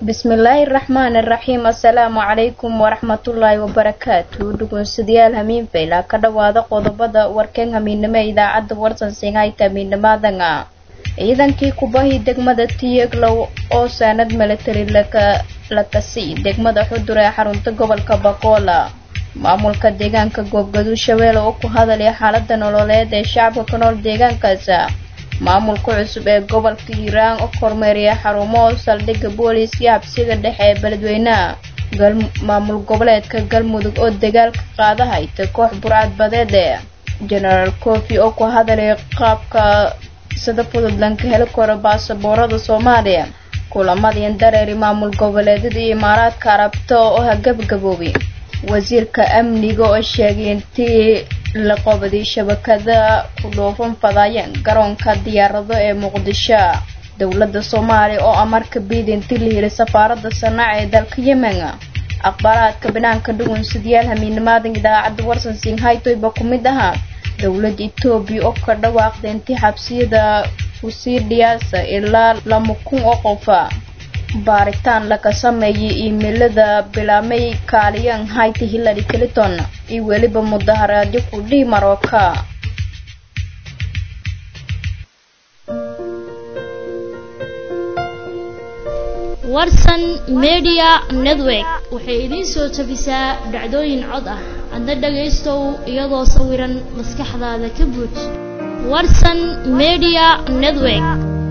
bismillaahi raxmaani raxiim assalaamu calaykum waraxmatullaahi wabarakaatu dhugunsidayaal hamiin fayla ka dhowaada qodobada warkeen hamiinimo ee idaacadda warsan singayta hamiinimadanga ciidankii kubahii degmada tiyeglow oo saanad milatari la kasi degmada xudur ee xarunta gobolka bakola maamulka deegaanka goobgaduu shabeelle oo ku hadalaya xaalada nololeed ee shacabka ku nool deegaankaas maamulka cusub ee gobolka hiiraan oo kormeeriya xarumo saldhigga booliiska habsiga dhexe ee beledweynaha maamul goboleedka galmudug oo dagaalka qaadahayta koox burcad badeede genaraal cofi oo ku hadalaya qaabka sida fudud lanka heli karo baasaboorada soomaaliya kulamadiin dareeri maamul goboleedyada iyo imaaraadka arabta oo hagabgaboobay wasiirka amniga oo sheegay intii la qobaday shabakada ku dhoofan fadaayeen garoonka diyaarado ee muqdisho dowladda soomaaliya oo amarka biid intii la yiri safaaradda sanaaca ee dalka yemen aqbalaadka banaanka dhugunsidayaal hamiinimaadan idaacadda warsan singhaytoyba ku mid ahaa dowladda etoobiya oo ka dhawaaqda intii xabsiyada kusii dhiyaasa ilaa lama kun oo qofa baaritaan laga sameeyay iimeilada bilaamay kaaliyan hayti hillary clinton iyo weliba mudaharaadyo ku dhihi marooka warsan media network waxay idiin soo tabisaa dhacdooyin cod ah adna dhagaystow iyadoo sawiran maskaxdaada ka buuj warsan media network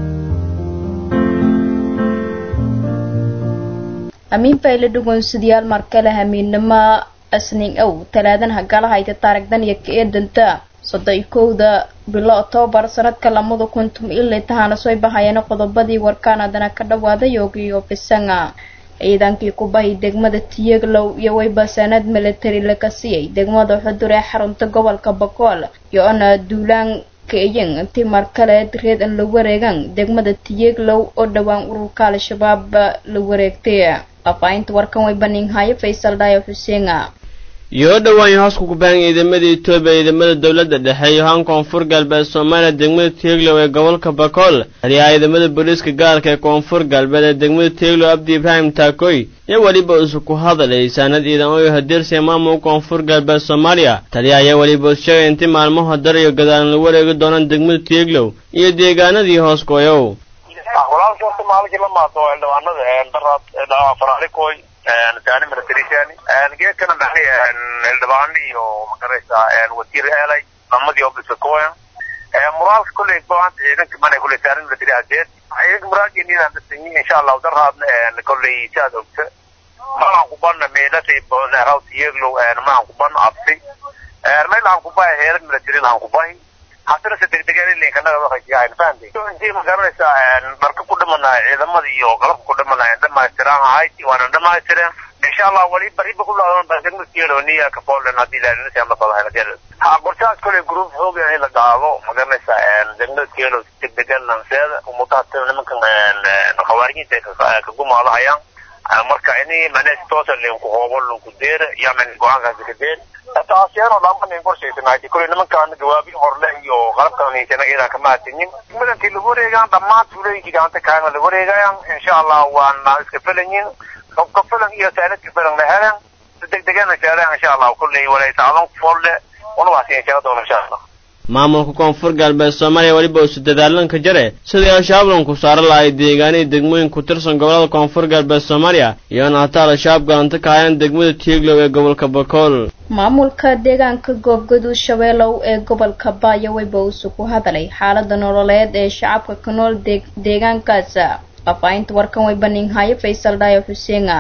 amiin fayle dhugunsidayaal markale hamiinimo asnin ow talaadan hagala hayta taarigdan iyo ka eedanta soddon iyo kowda bilo octoobar sanadka lamada kuntum ilay tahana soo bahayeen qodobadii warkaan haddana ka dhawaada yoogiyo bisanga ciidankii kubahi degmada tiyeglow iyo wayba sanad milatari laga siiyay degmada xudur ee xarunta gobolka bakool iyo-ona duulaan kaeyan intii markale reed an la wareegan degmada tiyeglow oo dhowaan ururka al-shabaab la wareegtay faafahinta warkan way baninhayo faysal dhaayo xuseenga yoo dhowaan hoos ku kubaan ciidamada etoobiya ciidamada dowladda dhexe iyo haan koonfur galbeed soomaaliya degmada tieglow ee gobolka bakool taliyaha ciidamada booliiska gaarka ee koonfur galbeed ee degmada tieglow abdi ibraahim taakoy iyo weliba isu ku hadalay saanad ciidan oo hadirsiya maamulka koonfur galbeed soomaaliya taliyaha ayaa weliba is sheegay intii maalmaha dar iyo gadaalan la wareegi doonaan degmada tieglow iyo deegaanadii hoos gooyow walaalka maalinki la maato xildhibaanada daraad faraalikoy saani militarisani geedkana maxay xildhibaano iyo magaraysa wasiir eelay namadii obisakoyan muraalka kolley go'aanta ciidanka mana kolley saani military adeed ciidanka muraalkeenidan dasanyi insha allahu daraadna kolley saad ogta malan kubana meelatay raw tiyeglow malan kubana absi maylahan kubahi heerad military lahan kubahi haddana se degdegaanilinkanafahanti ma garanaysaa marka ku dhimanaya ciidamada iyo qalabka ku dhimanaya dhamaystiraan ahayti waana dhamaystireen insha allah wali bariba ku dhaadan baa degmada kielo niya ka poland haddii ilaalinasi ama fadahay ha qorshahaas kole group xoogan in la qaado ma garanaysaa degmada kielo degdegan lanseeda umutaha nimankan khawaarijinta ka gumaadahayaan marka ini manes toosa linku hoobo linku deera yaman go-aankaasi ka deer taasiyano dhamanin qorshaysanaayti kule nimankaan jawaabi horle iyo qalabkaniisana iyadan kama hatinin madankii lagu wareegaan dhammaan tuulooyinkii gacanta kaana la wareegayaan insha allah waana iska filanyin ka filan iyo saaladka filan la helan si degdegana sheeleen insha allah kulley walaysaadan folle unabaasi sheega doona insha allah maamulka koonfur galbeed soomaaliya weliba isu dadaalanka jare sidii al-shabaab lanku saaro lahay deegaanihii degmooyin ku tirsan gobolada koonfur galbeed soomaaliya iyoona hataa al-shabaab galanta ka hayaan degmada tieglow ee gobolka bakool maamulka deegaanka goobgaduu shabeelow ee gobolka baayo wayba usu ku hadalay xaalada nololeed ee shacabka ku nool deegaankaas faafahinta warkan way baninhayo faysal dhaayo xuseenga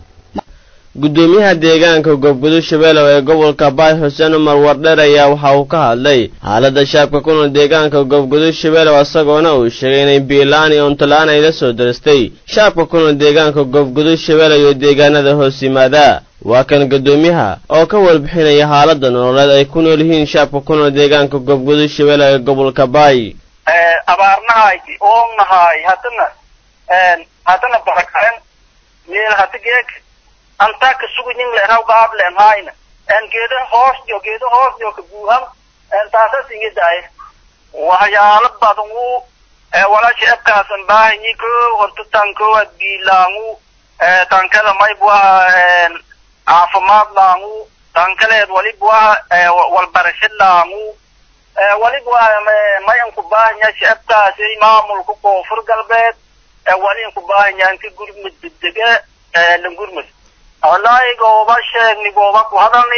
guddoomiyaha deegaanka goobgudud shabeelow ee gobolka baay xuseen umar wardheer ayaa waxa uu ka hadlay xaaladda shacabka ku nool deegaanka goobgudud shabeelow isagoona uu sheegay inay biilaan iyo untola-aan ay la soo daristay shacabka ku nool deegaanka goobgudud shabeelow iyo deegaanada hoos yimaada waa kan guddoomiyaha oo ka warbixinaya xaaladda nololeed ay ku nool yihiin shacabka ku nool deegaanka goobgudud shabeelow ee gobolka baay abaarnahay oognahay haddana haddana barakaren meel hada geeg antaa ka suguyin leeraw gaab leen hayna en geeda hoos jo geeda hoos jo ka buuhan en taasas inga daay waxyaalo badan uu walaasha ebkaasan baahanyi ko hortutan kowaad biilaangu tan kale mayb waa caafimaad laangu tan kaleed walib waa walbarasho laangu walib waa mayan ku baahanya shacabkaasi maamulka koonfur galbeed walin ku baahanya inka gurmud degdege langurmud wallaahi gooba sheegni gooba ku hadalni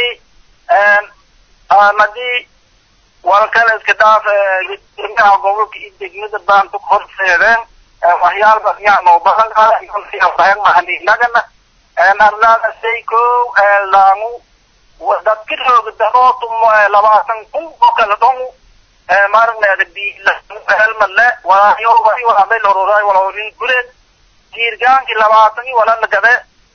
madii walkale iska dhaaf gurmaha gobolka iyo degmada baanta horseedeen waxyaalba yaa noo badan mahaninagana arlaada say kow laangu dadka rooga darootum labaatan kun oo kala dhongu marneeda bielmale walaayo wali walaabay lororay walorin gureed tiirgaanki labaatan wala lagade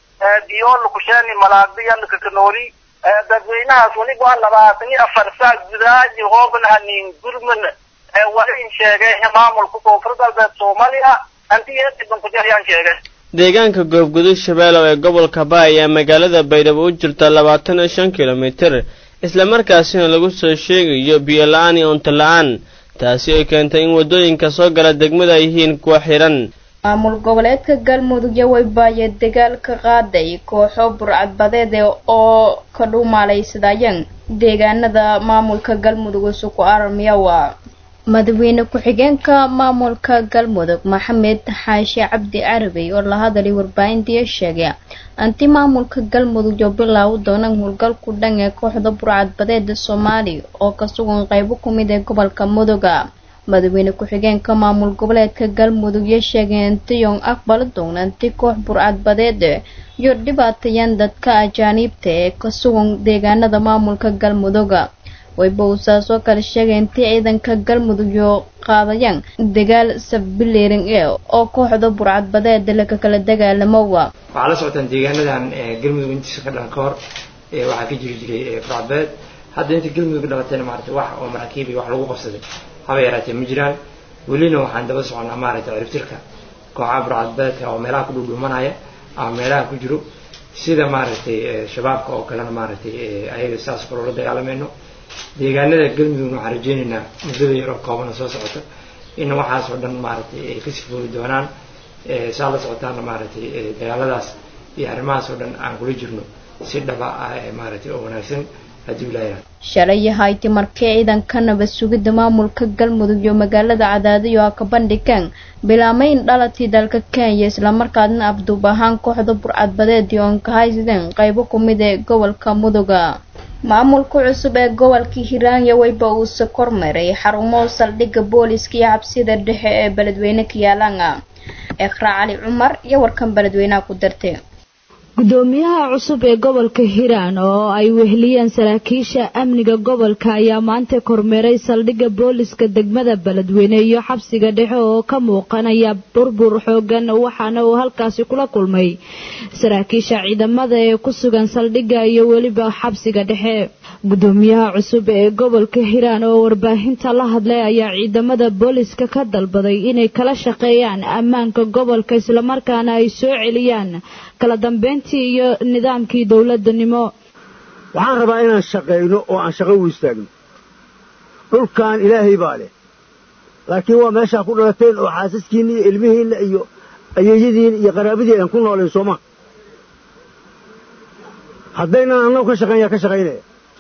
biyo lakusheeni malaagbiya lakakanoori dadweynahaas waliba waa labaatan iyo afar saa gudaaji hooban hanin gurman walin sheegay maamulka koonfur galbeed soomaaliya antiyeetibankujahyaan sheegay deegaanka goobgudud shabeelow ee gobolka ba ayaa magaalada baydhabo u jirta labaatan iyo shan kilomitir islamarkaasina lagu soo sheegayo biyo la-aan iyo unto la-aan taasi ay keentay in waddooyinka soo gala degmada ay yihiin kuwa xidhan maamul goboleedka galmudug yawaybaaya dagaal ka qaaday kooxo burcadbadeed oo ka dhuumaalaysadayeen deegaanada maamulka galmudug isuku armiyawa madaxweyne ku-xigeenka maamulka galmudug maxamed xaashi cabdi carabi oo la hadalay warbaahintii sheegay anti maamulka galmudug oo bilaaw doonaan howlgalku dhan ee kooxda burcadbadeeda soomaaliya oo ka sugan qeybo ku mid ee gobolka muduga madaxweyne ku-xigeenka maamul goboleedka galmudug iyo sheegay intiyon aqbali doona inti koox burcadbadeed iyo dhibaatayaan dadka ajaaniibta ee ka sugan deegaanada maamulka galmuduga wayba uu saasoo kale sheegay intii ciidanka galmudug iyo qaadayaan dagaal sabbileering e oo kooxda burcadbadeeda laka kala dagaalamowa waxaa la socotaan deegaanadan galmudug intiisa ka dhan ka hor waxaa ka jiri jiray burcadbadeed hadda inta galmudug dhalatayna maaragtay wax oo maraakiib iyo wax lagu qabsaday haba yaraatee ma jiraan welina waxaan daba soconaa maaragtay ciribtirka kooxaha burcadbadeedka oo meelaha ku dhudhuumanaya ama meelaha ku jiro sida maaragtay shabaabka oo kalena maaragtay ayaga saas kaloo la dagaalamayno deegaanada galmudugna waxaan rajeynaynaa muddada yaroo koobana soo socota in waxaas oo dhan maaragtay ay kasii fooli doonaan saa la socotaana maaragtay dagaaladaas iyo arrimahaas oo dhan aan kula jirno si dhaba ah maaragtay oo wanaagsan haddii ilaahay shalay hayti markii ciidanka nabad sugidda maamulka galmudug iyo magaalada cadaadiyo ha ka bandhigaan bilaamayn dhalatii dalka kenya islamarkaadna abduub ahaan kooxda burcadbadeedii oon ka haysadeen qeybo ku mid ee gobolka muduga maamulka cusub ee gobolka hiiraanya weyba uuse kormaray xarumo saldhigga booliska iyo xabsida dhexe ee beledweyne kiyaalanga ekhraa cali cumar iyo warkan beledweynaha ku dartay gudoomiyaha cusub ee gobolka hiiraan oo ay weheliyeen saraakiisha amniga gobolka ayaa maanta kormeeray saldhigga booliska degmada beledweyne iyo xabsiga dhexe oo ka muuqanaya burbur xoogan waxaana uu halkaasi kula kulmay saraakiisha ciidamada ee ku sugan saldhigga iyo weliba xabsiga dhexe gudoomiyaha cusub ee gobolka hiiraan oo warbaahinta la hadlay ayaa ciidamada booliska ka dalbaday inay kala shaqeeyaan ammaanka gobolka islamarkaana ay soo celiyaan kala dambeyntii iyo nidaamkii dowladanimo waxaan rabaa inaan shaqayno oo aan shaqo u istaagno dhulkan ilaahay baa leh laakiin waa meeshaa ku dhalateen oo xaasaskiinna iyo ilmihiinna iyo ayeeyadiin iyo qaraabadii aan ku noolayn sooma haddaynan annagu ka shaqayn yaa ka shaqaynaya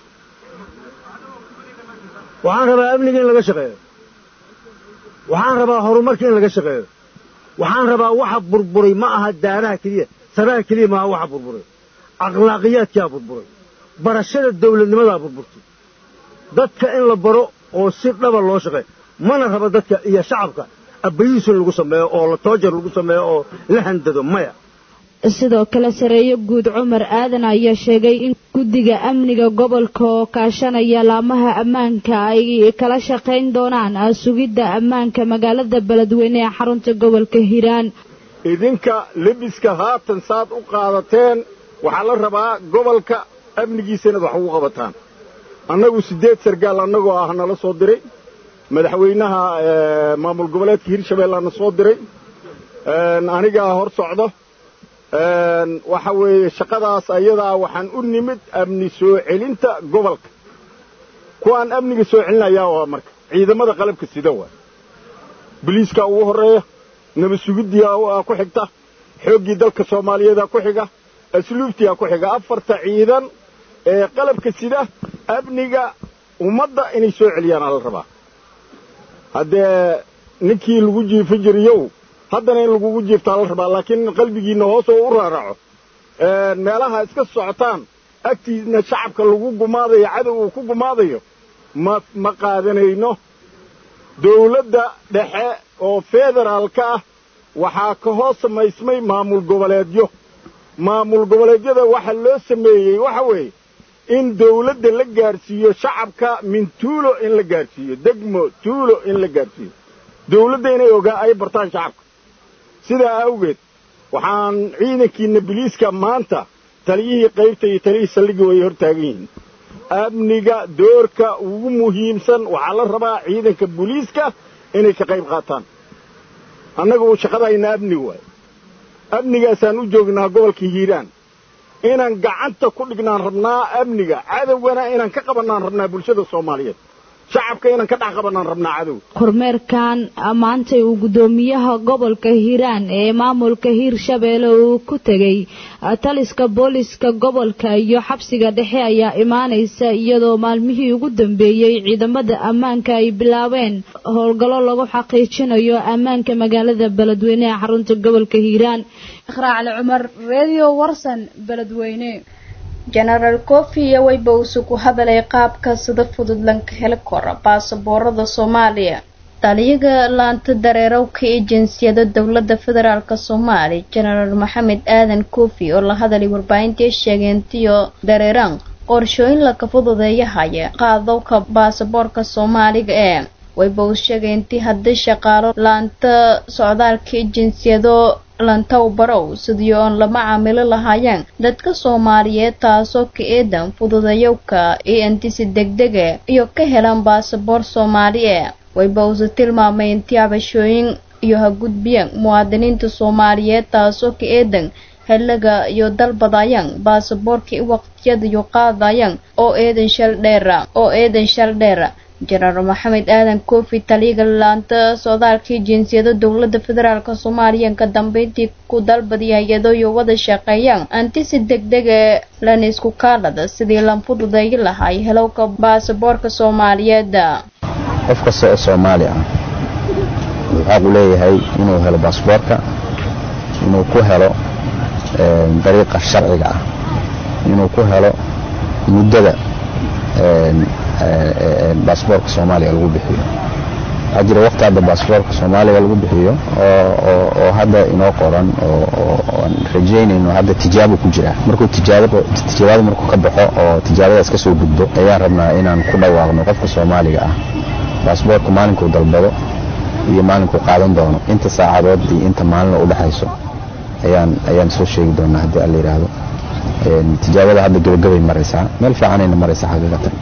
waxaan rabaa amniga in laga shaqeeyo waxaan rabaa horumarka in laga shaqeeyo waxaan rabaa waxa burburay ma aha daaraha keliya saraha keliya maaha waxa burburay akhlaaqiyaadkaa burburay barashada dawladnimadaa burburtay dadka in la baro oo si dhaba loo shaqeeyo mana raba dadka iyo shacabka abbayuusin lagu sameeyo oo la toojar lagu sameeyo oo la handado maya sidoo kale sareeyo guud cumar aadan ayaa sheegay in guddiga amniga gobolka oo kaashanaya laamaha ammaanka ay kala shaqayn doonaan sugidda ammaanka magaalada beledweyne ee xarunta gobolka hiiraan idinka lebiska haatan saad u qaadateen waxaa la rabaa gobolka amnigiisa inaad wax ugu qabataan annagu siddeed sargaal annagoo ah nala soo diray madaxweynaha maamul goboleedka hirshabeellana soo diray anigaa hor socdo waxa weeye shaqadaas ayadaa waxaan u nimid amni soo celinta gobolka kuwaan amniga soo celinayaa waa marka ciidamada qalabka sida waa boliiskaa ugu horreeya nabad sugiddiyaa ku xigta xooggii dalka soomaaliyeeda ku xiga asluubtiyaa ku xiga afarta ciidan ee qalabka sida amniga ummadda inay soo celiyaan ala rabaa haddee ninkii lagu jiifin jiriyow haddana in lagugu jiiftaa la rabaa laakiin qalbigiinna hoos oo u raaraco meelaha iska socotaan agtiisna shacabka lagu gumaadayo cadow uu ku gumaadayo ma ma qaadanayno dawladda dhexe oo federaalka ah waxaa ka hoos samaysmay maamul goboleedyo maamul goboleedyada waxa loo sameeyey waxa weeye in dawladda la gaadhsiiyo shacabka min tuulo in la gaadhsiiyo degmo tuulo in la gaadhsiiyo dawladda inay ogaa ay bartaan shacabka sidaa awgeed waxaan ciidankiina biliiska maanta taliyihii qaybta iyo taliyihii saldhigga way hor taagan yihiin amniga doorka ugu muhiimsan waxaa la rabaa ciidanka booliiska inay ka qayb qaataan annaga uu shaqadayna amni waayo amnigaasaan u joognaa gobolka hiiraan inaan gacanta ku dhignaan rabnaa amniga cadowgana inaan ka qabannaan rabnaa bulshada soomaaliyeed shacabka inaan ka dhex qabannaan rabnaa cadow kormeerkan maantay uu guddoomiyaha gobolka hiiraan ee maamulka hiirshabeelle uu ku tegey taliska booliska gobolka iyo xabsiga dhexe ayaa imaanaysa iyadoo maalmihii ugu dambeeyey ciidamada ammaanka ay bilaabeen howlgallo lagu xaqiijinayo ammaanka magaalada beledweyne ee xarunta gobolka hiiraan ikhraacli cumar redio warsan beledweyne jenaraal kofi iyo weyba uuse ku hadalay qaabka sida fudud lanka heli kora baasaboorada soomaaliya taliyaga laanta dareerowka ee jinsiyada dowladda federaalk soomaaliya jenaraal maxamed aadan kofi oo la hadalay warbaahintii sheegeentiyo dareeraan qorshooyin laka fududeeyahaya qaadowka baasaboorka soomaaliga ee wayba uu sheegay intii haddii shaqaalo laanta socdaalka ee jinsiyado lantaw barow sidii oon lama caamilo lahaayeen dadka soomaaliyeed taasoo ka eedan fududayowka iyo intisi degdege iyo ka helaan baasaboor soomaali e wayba uuse tilmaamay intii cabashooyin iyo ha gudbiyeen muwaadiniinta soomaaliyeed taasoo ka eedan xiliga iyo dalbadayaan baasaboorka i waqtiyada iyo qaadayaan oo eedan shal dheera oo eedan shal dheera jenaraal maxamed aadan kofi taliyaga laanta socdaalkii jinsiyada dowladda federaalk soomaaliya ka dambeyntii ku dalbadiya hay-ado iyo wada shaqeeyaan antisi degdege lana isku kaalada sidii lan fududeeyi lahay helowka baasaboorka soomaaliyeed qof kasta oo soomaali ah wuxuu xaq u leeyahay inuu helo baasaboorka inuu ku helo dariiqa sharciga ah inuu ku helo muddada baasboorka soomaaliga lagu bixiyo waxaa jira waqti hadda baasboorka soomaaliga lagu bixiyo oo hadda inoo qoran ooaan rajaynayno hadda tijaabo ku jira markuu tijaabada markuu ka baxo oo tijaabadaas ka soo gudbo ayaan rabnaa inaan ku dhawaaqno qofka soomaaliga ah baasboorka maalinkuu dalbado iyo maalinkuu qaadan doono inta saacadood iyo inta maalina u dhexayso ayaan ayaan soo sheegi doonaa haddii alla yidhaahdo tijaabada hadda gabagabay maraysaa meel fiicanayna maraysaa xaqiiqatan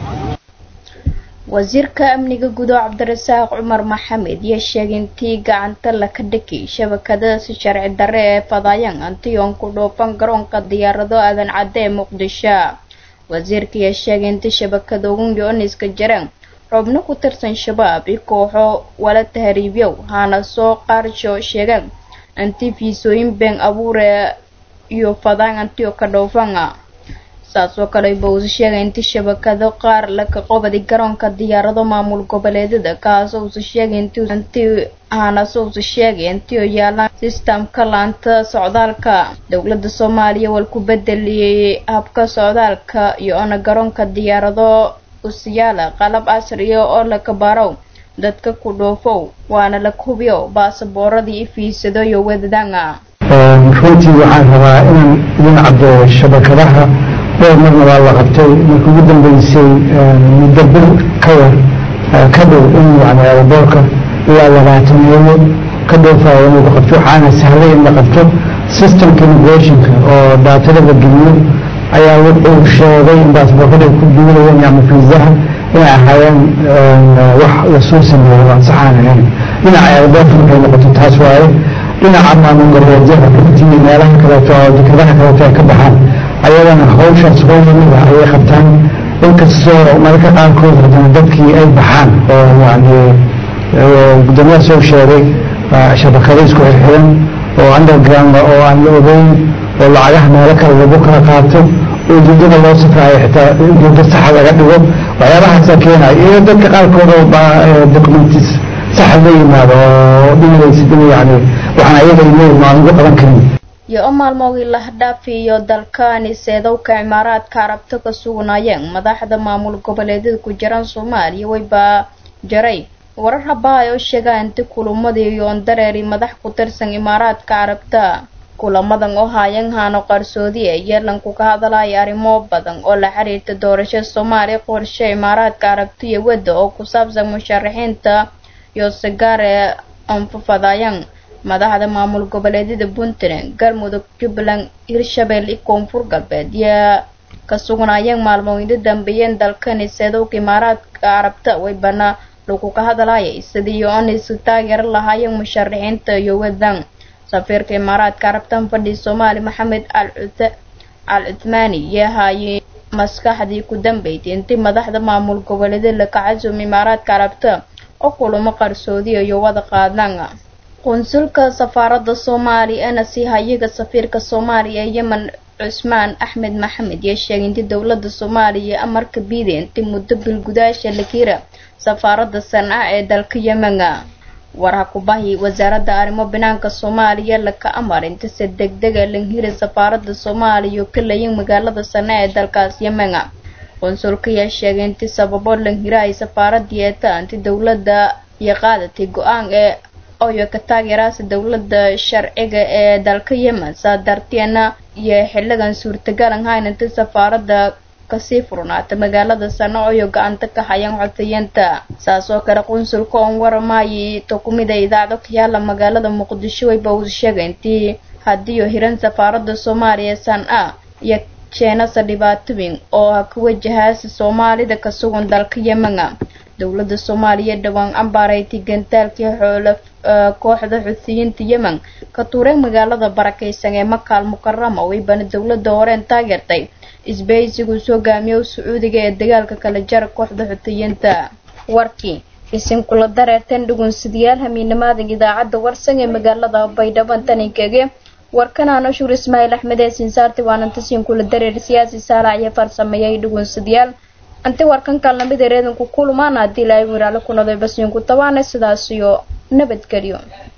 wasiirka amniga gudo cabdirasaaq cumar maxamed iyo sheegay intii gacanta laka dhaki shabakadasi sharci darre ee fadayaan antiyoon ku dhoofan garoonka diyaarado aadan cadde ee muqdisho wasiirka iyo sheegay intii shabakada ugu yooniska jareen xubno ku tirsan shabaab i kooxo wala tahriibyow hana soo qaarsho sheegaan anti fiisooyin been abuure iyo fadaan antiyo ka dhoofana saasoo kale bowse sheegay inti shabakado qaar laka qobadi garoonka diyaarado maamul goboleedyada kaasoo uuse sheegay inti hanase uuse sheegay intioo yaalaan sistamka laanta socdaalka dowladda soomaaliya wal ku bedeliyey habka socdaalka iyo ona garoonka diyaarado usiyaala qalab casriya oo laka barow dadka ku dhoofow waana la hubiyo baasabooradii i fiisado iyo wadadanga runtii waxaan rabaa inaan idin caddeeyo shabakadaha dhowr marna waa la qabtay marka ugu dambeysay muddo bil ka yar ka dhow in yani aeroboorka ilaa labaataneeyo ka dhowfaayo inuu la qabto waxaana sahlay in la qabto systemka immigrationka oo daatada la geliyo ayaa wuxuu sheegay in baasboorkada ay ku duulayeen ama fiisaha inay ahaayeen wax lasoo sameeyo aan saxaan ahayn dhinaca aeroboorka markay noqoto taas waaye dhinaca maamul goboleedyada runtii meelaha kaleeto oo dekedaha kaleeto ay ka baxaan ayadana hawshaas hooyamida ayay qabtaan inkastoo mararka qaarkood haddana dadkii ay baxaan oo yani guddoomiyaha soo sheegay shabakado isku xirxiran oo underground oo aan la ogeyn oo lacagaha meelo kale lagu kala qaato oo ujeedada loo safraayo xitaa ujeedo saxa laga dhigo waxyaabahaasa keenaya iyo dadka qaarkood oo documentis saxa la yimaado oo dhimaysid in yani waxaan ayaga email maan ugu qaban karin iyo o maalmoogii lahdhaafi iyo dalkani seedowka cimaaraadka arabta ka sugnaayeen madaxda maamul goboleedyada ku jiraan soomaaliya waybaa jaray warar habahay oo sheegaa inti kulamadii yoon dareeri madax ku tirsan imaaraadka carabta kulamadan oo haayan haano qarsoodiye yeelanku ka hadalaya arrimo badan oo la xiriirta doorasho soomaaliya qorshe imaaraadka carabta iyo wadda oo ku saabsan musharaxiinta iyo sigaare anfafadayan madaxda maamul goboleedyada puntland galmudug jubbaland hirshabelle iyo koonfur galbeed yaa ka sugnaayeen maalmooyinda dambeeyeen dalkani seedowka imaaraadka carabta waybana lagu ka hadlayay sidii oon isu taageeri lahaayeen musharaxiinta iyo wadan safiirka imaaraadka carabtan fadhi soomaali maxamed al cuthmaani yaa haayay maskaxdii ku dambeysay intii madaxda maamul goboleedyada la kacasum imaaraadka carabta oo kulamo qarsoodiya iyo wada qaadaan qunsulka safaaradda soomaaliya eena sii hayaga safiirka soomaaliya ee yemen cusmaan axmed maxamed yaa sheegay intii dowladda soomaaliya amarka biiday intii muddo bilgudaasha la kira safaaradda sanca ee dalka yemena warha kubahi wasaaradda arrimo banaanka soomaaliya laka amar inta se degdega lanhiri safaaradda soomaaliya oo ka layin magaalada sanca ee dalkaas yemena qunsulka yaa sheegay intii sababo lanhira ay safaaradii eeta inti dowladda iyo qaadatay go-aan ee oyo ka taageeraasa dowladda sharciga ee dalka yemen saa darteena iyo xiligan suurtagalan hayn inta safaaradda kasii furnaata magaalada sano oyo gacanta ka hayaan codsayanta saas oo kale qunsulka oon waramaayay tokumida idaacdo ka yaala magaalada muqdisho wayba uu sheegay intii hadiiyo hiran safaaradda soomaaliya san a iyo jeenasa dhibaatooyin oo ha ka wajahaasa soomaalida ka sugan dalka yemena dowladda soomaaliya dhowaan cambaarayti gantaalkii xoolo kooxda xusiyiinta yemen ka tuureen magaalada barakaysan ee makaal mukarama waybana dowladda horeen taageertay isbahaysiguu soo gaamiyo sacuudiga ee dagaalka kala jara kooxda xutiyiinta warkii isinkula dareerteen dhugunsidayaal hamiinamaadan idaacadda warsan ee magaalada baydhabo taninkege warkanaana shuur ismaaciil axmed ee sinsaarti waanantasiin kula dareer siyaasi saalac iyo farsameeyay dhugunsadayaal anti warkan kalnamid ereedanku kulmaan haddii ilaahay wiraale ku naday basiinku tabaana sidaas iyo nabadgelyo